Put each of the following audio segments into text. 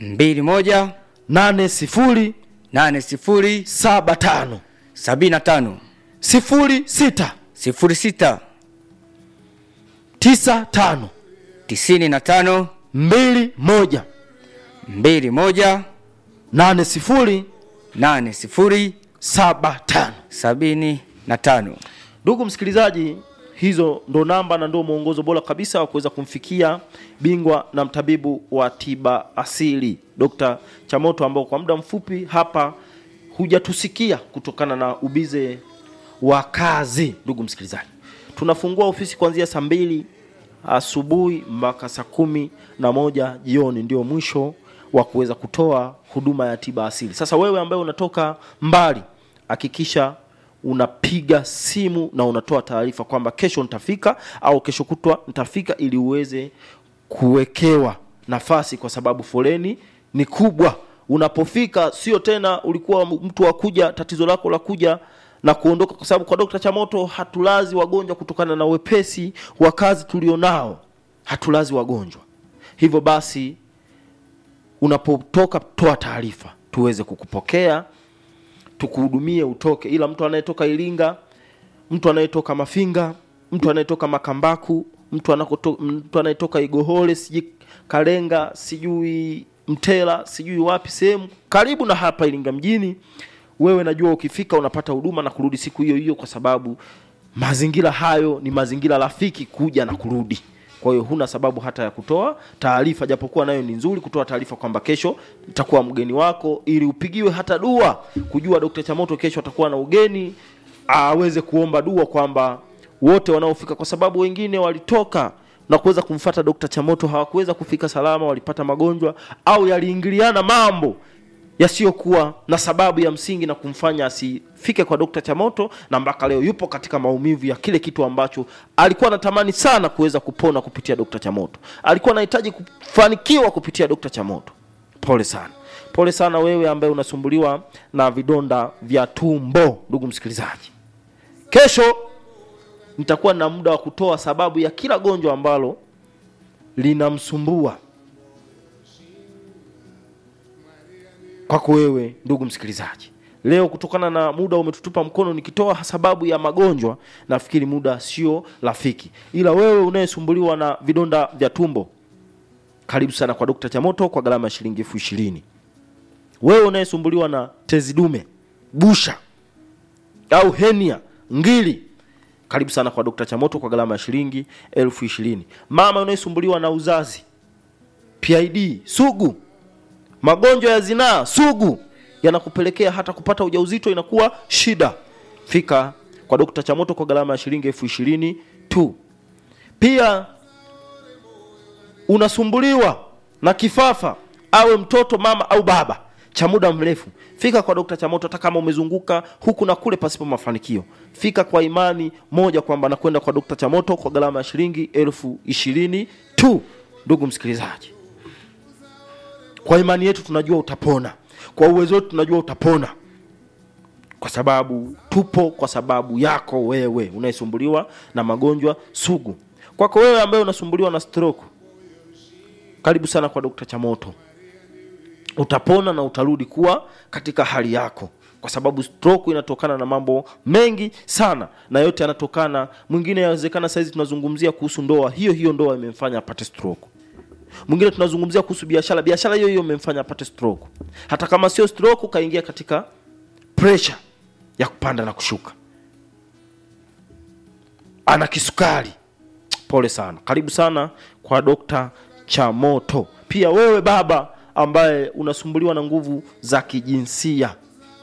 mbili moja nane sifuri nane sifuri saba tano sabini na tano sifuri sita sifuri sita tisa tano tisini na tano mbili moja mbili moja nane sifuri nane sifuri saba tano sabini na tano ndugu msikilizaji hizo ndo namba na ndo mwongozo bora kabisa wa kuweza kumfikia bingwa na mtabibu wa tiba asili dr chamoto ambao kwa muda mfupi hapa hujatusikia kutokana na ubize wa kazi ndugu msikilizaji tunafungua ofisi kuanzia saa mbili asubuhi mpaka saa kumi na moja jioni ndio mwisho wa kuweza kutoa huduma ya tiba asili sasa wewe ambaye unatoka mbali hakikisha unapiga simu na unatoa taarifa kwamba kesho nitafika au kesho kutwa nitafika ili uweze kuwekewa nafasi kwa sababu foleni ni kubwa unapofika sio tena ulikuwa mtu wa kuja tatizo lako la kuja na kuondoka kwa sababu kwa dokta chamoto hatulazi wagonjwa kutokana na wepesi wa kazi tulionao hatulazi wagonjwa hivyo basi unapotoka toa taarifa tuweze kukupokea tukuhudumie utoke ila mtu anayetoka iringa mtu anayetoka mafinga mtu anayetoka makambaku mtu, anakoto, mtu anayetoka igohole sijui kalenga sijui mtela sijui wapi sehemu karibu na hapa iringa mjini wewe najua ukifika unapata huduma na kurudi siku hiyo hiyo kwa sababu mazingira hayo ni mazingira rafiki kuja na kurudi kwa hiyo huna sababu hata ya kutoa taarifa japokuwa nayo ni nzuri kutoa taarifa kwamba kesho nitakuwa mgeni wako ili upigiwe hata dua kujua dr chamoto kesho atakuwa na ugeni aweze kuomba dua kwamba wote wanaofika kwa sababu wengine walitoka na kuweza kumfata dr chamoto hawakuweza kufika salama walipata magonjwa au yaliingiliana mambo yasiyokuwa na sababu ya msingi na kumfanya asifike kwa dokta chamoto na mpaka leo yupo katika maumivu ya kile kitu ambacho alikuwa anatamani sana kuweza kupona kupitia dokta chamoto alikuwa anahitaji kufanikiwa kupitia dokta chamoto pole sana pole sana wewe ambaye unasumbuliwa na vidonda vya tumbo ndugu msikilizaji kesho nitakuwa na muda wa kutoa sababu ya kila gonjwa ambalo linamsumbua kwako wewe ndugu msikilizaji leo kutokana na muda umetutupa mkono nikitoa sababu ya magonjwa nafikiri muda sio rafiki ila wewe unayesumbuliwa na vidonda vya tumbo karibu sana kwa dokta chamoto kwa gharama ya shilingi elfu ishirini wewe unayesumbuliwa na tezi dume busha au henia ngili karibu sana kwa dokta chamoto kwa gharama ya shilingi elfu ishirini mama unayesumbuliwa na uzazi pid sugu magonjwa ya zinaa sugu yanakupelekea hata kupata ujauzito inakuwa shida fika kwa dokta chamoto kwa gharama ya shilingi elfu ishirini tu pia unasumbuliwa na kifafa awe mtoto mama au baba cha muda mrefu fika kwa dokta chamoto hata kama umezunguka huku na kule pasipo mafanikio fika kwa imani moja kwamba nakwenda kwa dokta chamoto kwa gharama ya shilingi elfu ishirini tu ndugu msikilizaji kwa imani yetu tunajua utapona kwa uwezo wetu tunajua utapona kwa sababu tupo kwa sababu yako wewe unayesumbuliwa na magonjwa sugu kwako wewe ambaye unasumbuliwa na stroke karibu sana kwa dokta chamoto utapona na utarudi kuwa katika hali yako kwa sababu stroke inatokana na mambo mengi sana na yote yanatokana mwingine yawezekana sahizi tunazungumzia kuhusu ndoa hiyo hiyo ndoa imemfanya apate stroke mwingine tunazungumzia kuhusu biashara biashara hiyo hiyo imemfanya apate stroke hata kama sio stroke ukaingia katika pressure ya kupanda na kushuka ana kisukari pole sana karibu sana kwa dokta chamoto pia wewe baba ambaye unasumbuliwa na nguvu za kijinsia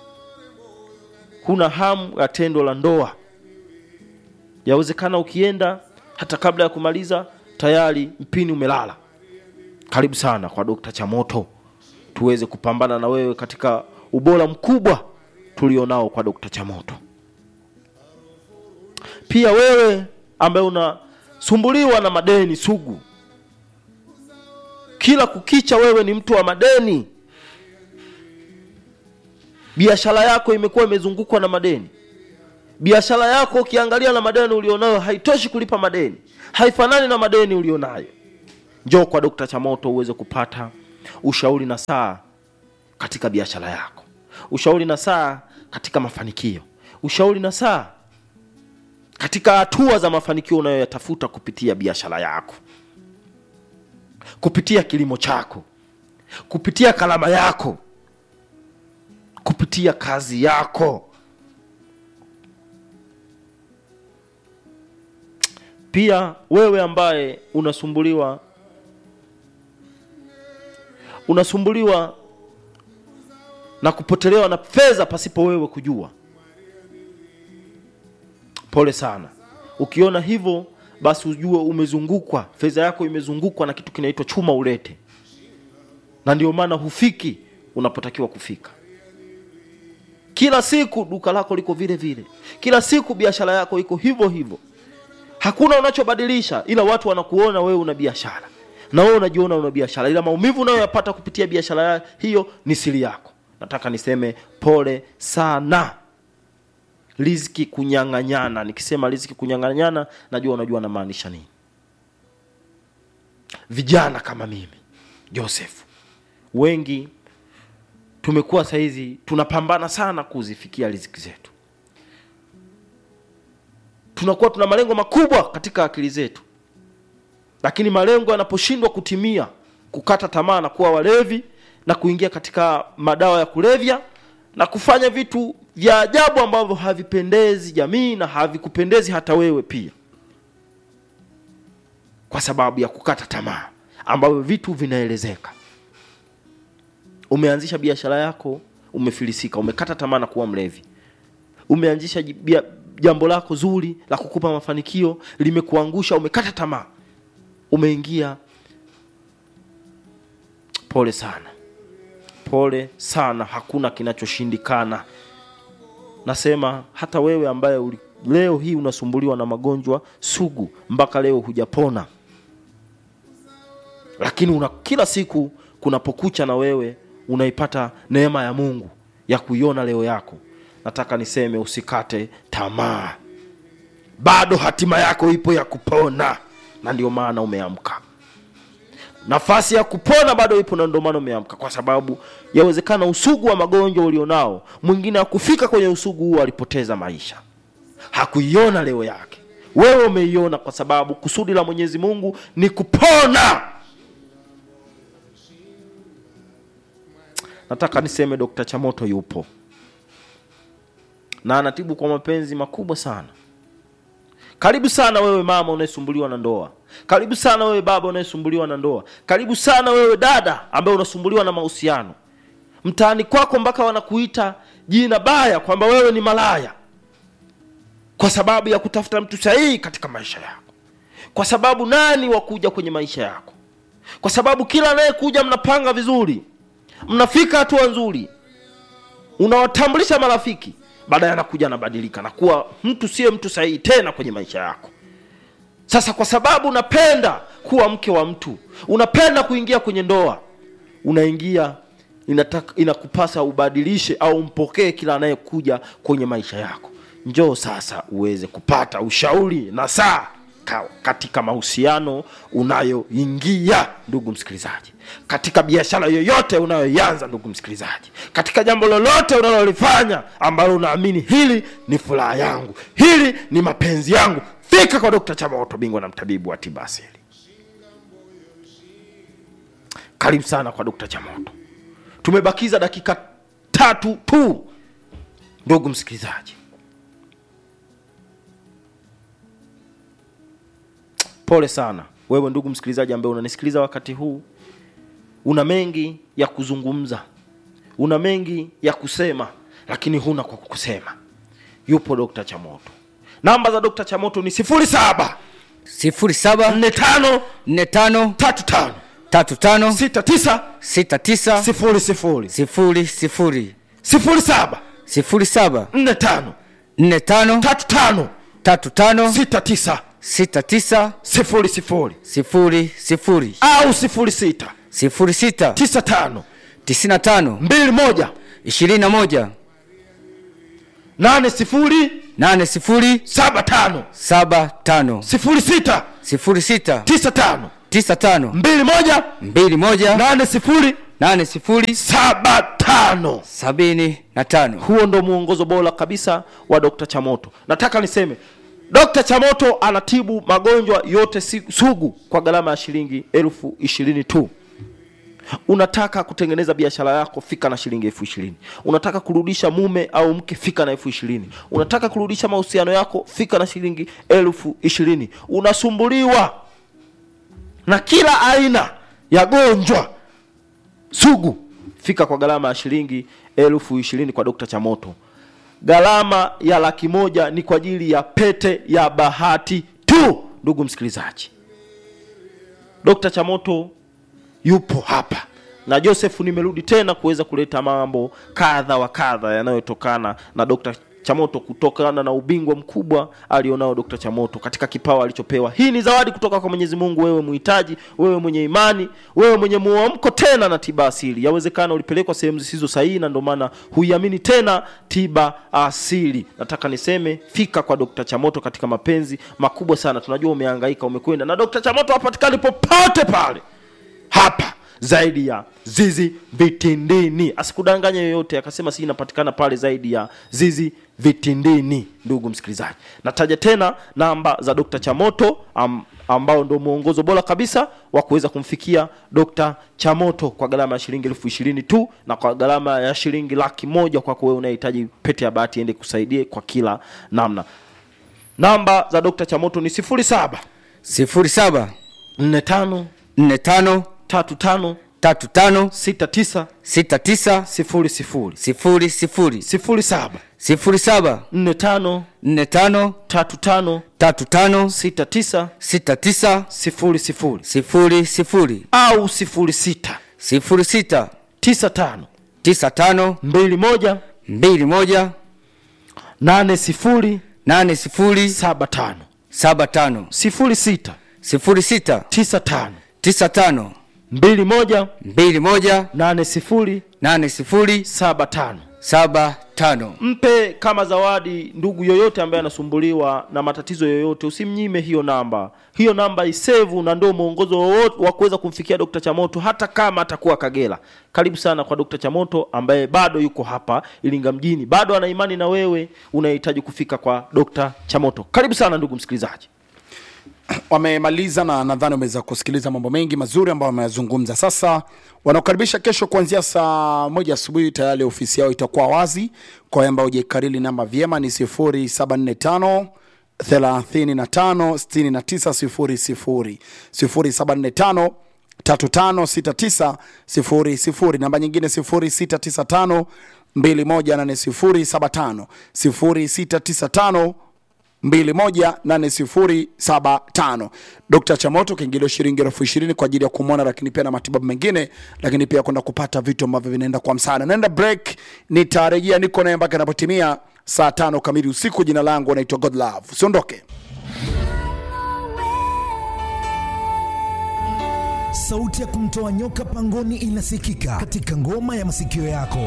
huna hamu ya tendo la ndoa yawezekana ukienda hata kabla ya kumaliza tayari mpini umelala karibu sana kwa dokta chamoto tuweze kupambana na wewe katika ubora mkubwa tulionao kwa dokta chamoto pia wewe ambaye unasumbuliwa na madeni sugu kila kukicha wewe ni mtu wa madeni biashara yako imekuwa imezungukwa na madeni biashara yako ukiangalia na madeni ulionayo haitoshi kulipa madeni haifanani na madeni ulionayo njoo kwa dokta chamoto uweze kupata ushauri na saa katika biashara yako ushauri na saa katika mafanikio ushauri na saa katika hatua za mafanikio unayoyatafuta kupitia biashara yako kupitia kilimo chako kupitia kalama yako kupitia kazi yako pia wewe ambaye unasumbuliwa unasumbuliwa na kupotelewa na fedha pasipo wewe kujua pole sana ukiona hivyo basi ujue umezungukwa fedha yako imezungukwa na kitu kinaitwa chuma ulete na ndio maana hufiki unapotakiwa kufika kila siku duka lako liko vile vile kila siku biashara yako iko hivyo hivyo hakuna unachobadilisha ila watu wanakuona wewe una biashara na wewe unajiona una biashara ila maumivu unayoyapata kupitia biashara ya- hiyo ni siri yako nataka niseme pole sana riziki kunyang'anyana nikisema riziki kunyang'anyana najua unajua namaanisha nini vijana kama mimi joseph wengi tumekuwa sahizi tunapambana sana kuzifikia riziki zetu tunakuwa tuna malengo makubwa katika akili zetu lakini malengo yanaposhindwa kutimia kukata tamaa na kuwa walevi na kuingia katika madawa ya kulevya na kufanya vitu vya ajabu ambavyo havipendezi jamii na havikupendezi hata wewe pia kwa sababu ya kukata tamaa ambavyo vitu vinaelezeka umeanzisha biashara yako umefilisika umekata tamaa na kuwa mlevi umeanzisha ji- bia- jambo lako zuri la kukupa mafanikio limekuangusha umekata tamaa umeingia pole sana pole sana hakuna kinachoshindikana nasema hata wewe ambaye uli, leo hii unasumbuliwa na magonjwa sugu mpaka leo hujapona lakini una kila siku kunapokucha na wewe unaipata neema ya mungu ya kuiona leo yako nataka niseme usikate tamaa bado hatima yako ipo ya kupona na ndio maana umeamka nafasi ya kupona bado ipo na ndio maana umeamka kwa sababu yawezekana usugu wa magonjwa ulionao mwingine akufika kwenye usugu huo alipoteza maisha hakuiona leo yake wewe umeiona kwa sababu kusudi la mwenyezi mungu ni kupona nataka niseme dokta chamoto yupo na anatibu kwa mapenzi makubwa sana karibu sana wewe mama unayesumbuliwa na ndoa karibu sana wewe baba unayesumbuliwa na ndoa karibu sana wewe dada ambaye unasumbuliwa na mahusiano mtaani kwako mpaka wanakuita jina baya kwamba wewe ni malaya kwa sababu ya kutafuta mtu sahihi katika maisha yako kwa sababu nani wa kuja kwenye maisha yako kwa sababu kila anayekuja mnapanga vizuri mnafika hatua nzuri unawatambulisha marafiki baadaye anakuja anabadilika na kuwa mtu siye mtu sahihi tena kwenye maisha yako sasa kwa sababu unapenda kuwa mke wa mtu unapenda kuingia kwenye ndoa unaingia inataka, inakupasa ubadilishe au mpokee kila anayekuja kwenye maisha yako njoo sasa uweze kupata ushauri na saa ka- katika mahusiano unayoingia ndugu msikilizaji katika biashara yoyote unayoianza ndugu msikilizaji katika jambo lolote unalolifanya ambalo unaamini hili ni furaha yangu hili ni mapenzi yangu fika kwa dokta chamaoto bingwa na mtabibu wa tiba asili karibu sana kwa dokta chamoto tumebakiza dakika tatu tu ndugu msikilizaji pole sana wewe ndugu msikilizaji ambaye unanisikiliza wakati huu una mengi ya kuzungumza una mengi ya kusema lakini huna kwa kusema yupo dokta chamoto namba za dokta chamoto ni sifuri saba sifuri saba nne tano nne tano tatu tano tatu tano sita tisa sita tisa sifuri sifuri sifuri sifuri sifuri saba sifuri saba nne tano nne tano tatu tano tatu tano sita tisa sita tisa sifuri sifuri sifuri sifuri au sifuri sita sifuri sita tisa tano tisini na tano mbili moja ishirini na moja nane sifuri nane sifuri saba tano saba tano sifuri sita sifuri sita tisa tano tisa tano mbili moja mbili moja nane sifuri nane sifuri saba tano sabini na tano huo ndo mwongozo bora kabisa wa Dr. Chamoto. Nataka niseme Dr. Chamoto anatibu magonjwa yote si- sugu kwa gharama ya shilingi elfu ishirini tu. Unataka kutengeneza biashara yako, fika na shilingi elfu ishirini. Unataka kurudisha mume au mke, fika na elfu ishirini. Unataka kurudisha mahusiano yako, fika na shilingi elfu ishirini. Unasumbuliwa na kila aina ya gonjwa sugu fika kwa gharama ya shilingi elfu ishirini kwa Dr. Chamoto. Gharama ya laki moja ni kwa ajili ya pete ya bahati tu, ndugu msikilizaji. Dr. Chamoto yupo hapa na Joseph, nimerudi tena kuweza kuleta mambo kadha wa kadha yanayotokana na Dr. Chamoto kutokana na ubingwa mkubwa alionao Dr. Chamoto katika kipawa alichopewa. Hii ni zawadi kutoka kwa Mwenyezi Mungu, wewe muhitaji, wewe mwenye imani, wewe mwenye muamko tena na tiba asili. Yawezekana ulipelekwa sehemu zisizo sahihi na ndio maana huiamini tena tiba asili. Nataka niseme fika kwa Dr. Chamoto katika mapenzi makubwa sana. Tunajua umehangaika, umekwenda na Dr. Chamoto hapatikani popote pale hapa zaidi ya zizi vitindini asikudanganya yoyote akasema si inapatikana pale zaidi ya zizi vitindini ndugu msikilizaji nataja tena namba za dr chamoto am, ambao ndo mwongozo bora kabisa wa kuweza kumfikia dr chamoto kwa gharama ya shilingi elfu ishirini tu na kwa gharama ya shilingi laki moja kwako wewe unahitaji pete ya bahati ende kusaidie kwa kila namna namba za dr chamoto ni sifuri saba sifuri saba nne tano nne tano tatu tano tatu tano sita tisa sita tisa sifuri sifuri sifuri sifuri sifuri saba sifuri saba nne tano nne tano tatu tano tatu tano sita tisa sita tisa sifuri sifuri sifuri sifuri au sifuri sita sifuri sita tisa tano tisa tano mbili moja mbili moja nane sifuri nane sifuri saba tano saba tano sifuri sita sifuri sita tisa tano tisa tano mbili moja mbili moja nane sifuri nane sifuri saba tano saba tano mpe kama zawadi ndugu yoyote ambaye anasumbuliwa na matatizo yoyote usimnyime hiyo namba hiyo namba isevu na ndio mwongozo wowote wa kuweza kumfikia dr chamoto hata kama atakuwa kagera karibu sana kwa dr chamoto ambaye bado yuko hapa ilinga mjini bado ana imani na wewe unahitaji kufika kwa dr chamoto karibu sana ndugu msikilizaji wamemaliza na nadhani wameweza kusikiliza mambo mengi mazuri ambayo wameyazungumza sasa wanaokaribisha kesho kuanzia saa moja asubuhi tayari ofisi yao itakuwa wazi kwa wale ambao hujaikariri namba vyema ni 0745 35 69 0745 3569 namba nyingine 0695 218075 0695 218075 Dr. Chamoto kiingilio shilingi elfu ishirini kwa ajili ya kumwona, lakini pia na matibabu mengine, lakini pia kwenda kupata vitu ambavyo vinaenda kwa msaada. Naenda break, nitarejea, niko naye mpaka inapotimia saa tano kamili usiku. Jina langu naitwa God Love, usiondoke. Sauti ya kumtoa nyoka pangoni inasikika katika ngoma ya masikio yako.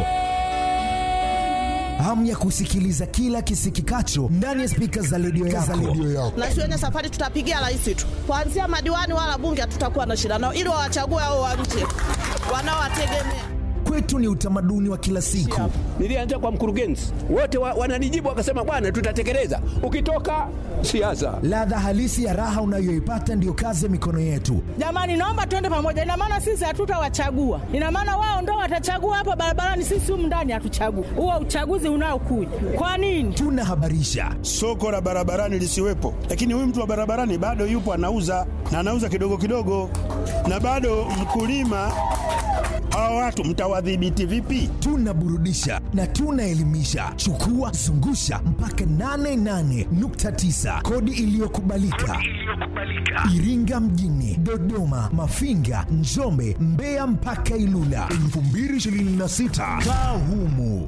Hamu ya kusikiliza kila kisikikacho ndani ya spika za redio yako. na shuleni safari tutapigia rais tu, kuanzia madiwani wala bunge hatutakuwa na shida nao, ili wawachague hao wa nje wanaowategemea. Kwetu ni utamaduni wa kila siku. Nilianza kwa mkurugenzi, wote wa, wananijibu wakasema, bwana, tutatekeleza. Ukitoka siasa, Ladha halisi ya raha unayoipata ndiyo kazi ya mikono yetu. Jamani, naomba tuende pamoja. Ina maana sisi hatutawachagua, ina maana wao ndo watachagua hapa barabarani, sisi humu ndani hatuchagui. Huo uchaguzi unaokuja kwa nini? Tunahabarisha, soko la barabarani lisiwepo, lakini huyu mtu wa barabarani bado yupo anauza na anauza kidogo kidogo, na bado mkulima. Hawa watu mtawadhibiti vipi? tunaburudisha na tunaelimisha. Chukua zungusha mpaka 88.9 kodi iliyokubalika Iringa mjini, Dodoma, Mafinga, Njombe, Mbeya mpaka Ilula 2026 kaa humu.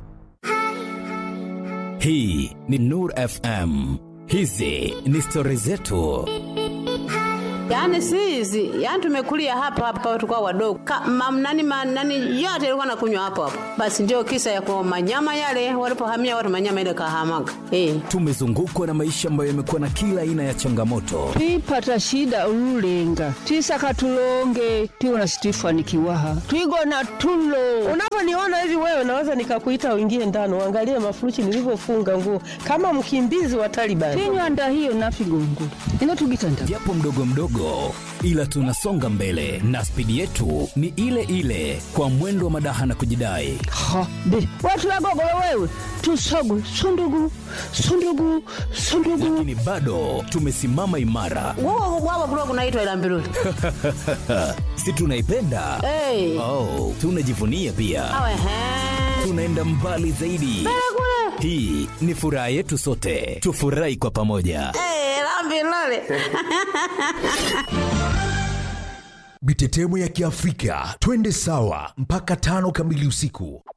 Hii ni Nur FM. Hizi ni stori zetu. Yaani si hizi, yaani tumekulia hapa hapa tulikuwa wadogo. Ka, mam, nani, ma, nani yote ilikuwa nakunywa hapo hapo. Basi ndio kisa ya kwa manyama yale walipohamia watu manyama ile kahamaga. Eh. tumezungukwa na maisha ambayo yamekuwa na kila aina ya changamoto twipata shida ululenga twisaka tulonge tiwona situifanikiwaha twigona tulo unavyoniona hivi wewe naweza nikakuita uingie ndani uangalie mafuruchi nilivyofunga nguo kama mkimbizi wa Taliban. tinywanda hiyo nafigongo inotugitanda japo mdogo mdogo ila tunasonga mbele na spidi yetu ni ile ile kwa mwendo wa madaha na kujidai ha be watulagogolo wewe tusogu sundugu sundugu sundugu lakini bado tumesimama imara Wao wao kulikuwa kunaitwa ila mbiruli. si tunaipenda Eh. oh, tunajivunia pia Awe he. tunaenda mbali zaidi hii ni furaha yetu sote tufurahi kwa pamoja Eh, la mbiruli. Mitetemo ya Kiafrika, twende sawa mpaka tano kamili usiku.